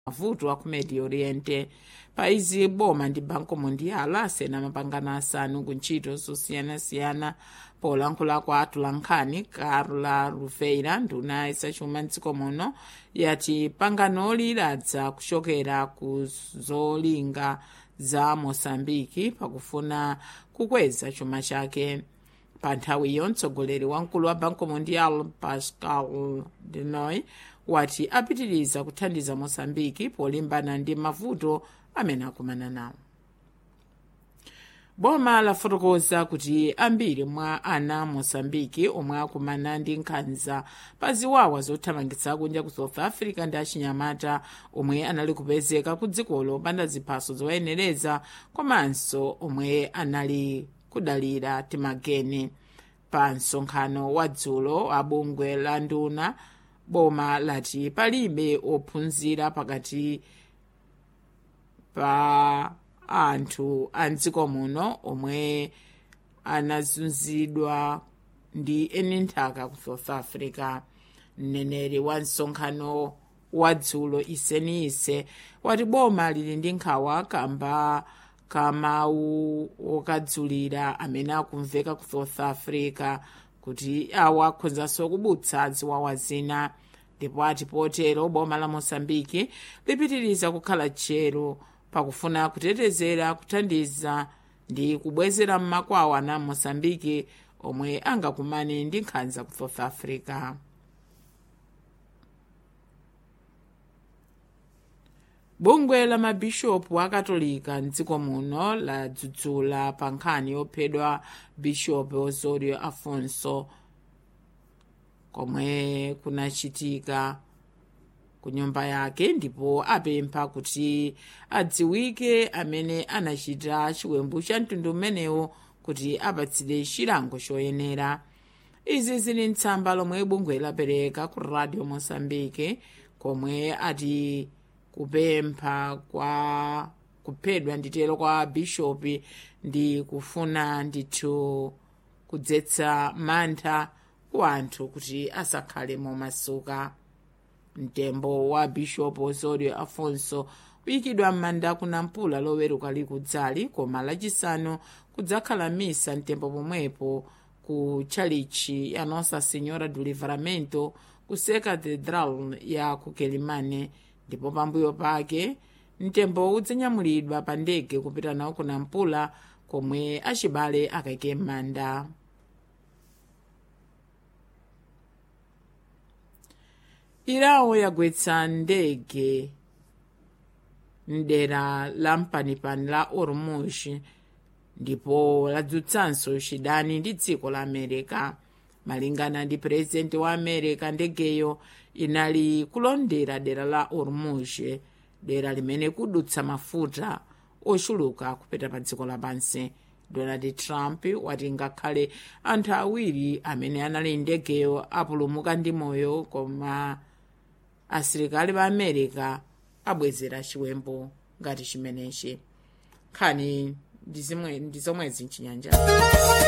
mavuto a ku medio oriente paizi boma ndi banco mundial asena mapangano asanu ku ntchito zosiyanasiyana polankhula kwa atulankhani carla rufeira nduna isachuma mdziko muno yati panganoli ladza kuchokera ku zolinga za mosambiki pakufuna kukweza chuma chake pa nthawiyo mtsogoleri wamkulu wa banco mundial pascal denoy wati apitiriza kuthandiza mosambiki polimbana ndi mavuto amene akumana nawo boma lafotokoza kuti ambiri mwa ana mosambiki omwe akumana ndi nkhanza pa ziwawa zothamangitsa kunja ku south africa ndi achinyamata omwe anali kupezeka ku dzikolo opanda ziphaso zowayenereza komanso omwe anali kudalira timageni pa msonkhano wa dzulo wa bungwe la nduna boma lati palibe ophunzira pakati pa anthu a mdziko muno omwe anazunzidwa ndi eni nthaka ku south africa mneneri wa msonkhano wa dzulo iseniise wati boma lili ndi nkhawa kamba kamawu okadzulira amene akumveka ku south africa kuti awa akhonzanso kubutsa ziwawa zina ndipo ati potero boma la mosambiki lipitiriza kukhala tchero pakufuna kutetezera kuthandiza ndi kubwezera mmakwawo ana mosambiki omwe angakumane ndi nkhanza ku south africa bungwe la mabishopu akatolika mdziko muno ladzudzula pa nkhani yophedwa bishopu osorio afonso komwe kunachitika ku nyumba yake ndipo apempha kuti adziwike amene anachita chiwembu cha mtundu umenewo kuti apatsidwe chilango choyenera izi zili mtsamba lomwe bungwe lapereka ku radio mosambike komwe ati kupempha kwa kuphedwa nditero kwa bishopi ndi kufuna ndithu kudzetsa mantha ku anthu kuti asakhale momasuka mtembo wa bishopu osorio afonso uyikidwa m'manda kunampula loweruka likudzali koma lachisanu kudzakhala misa mtembo pomwepo ku tchalichi ya nossa senhora do livramento ku secatedral ya ku kelimane ndipo pambuyo pake mtembo udzanyamulidwa pa ndege kupita nawo kunampula komwe achibale akayike m'manda irawo yagwetsa ndege mdera la mpanipani la ormuz ndipo ladzutsanso chidani ndi dziko la america malingana ndi purezidenti wa america ndegeyo inali kulondera dera la ormuz dera limene kudutsa mafuta ochuluka kupita pa dziko lapansi donald trump wati ngakhale anthu awiri amene anali ndegeyo apulumuka ndi moyo koma asilikali pa america abwezera chiwembu ngati chimenechi nkhani ndi zomwezi mchinyanja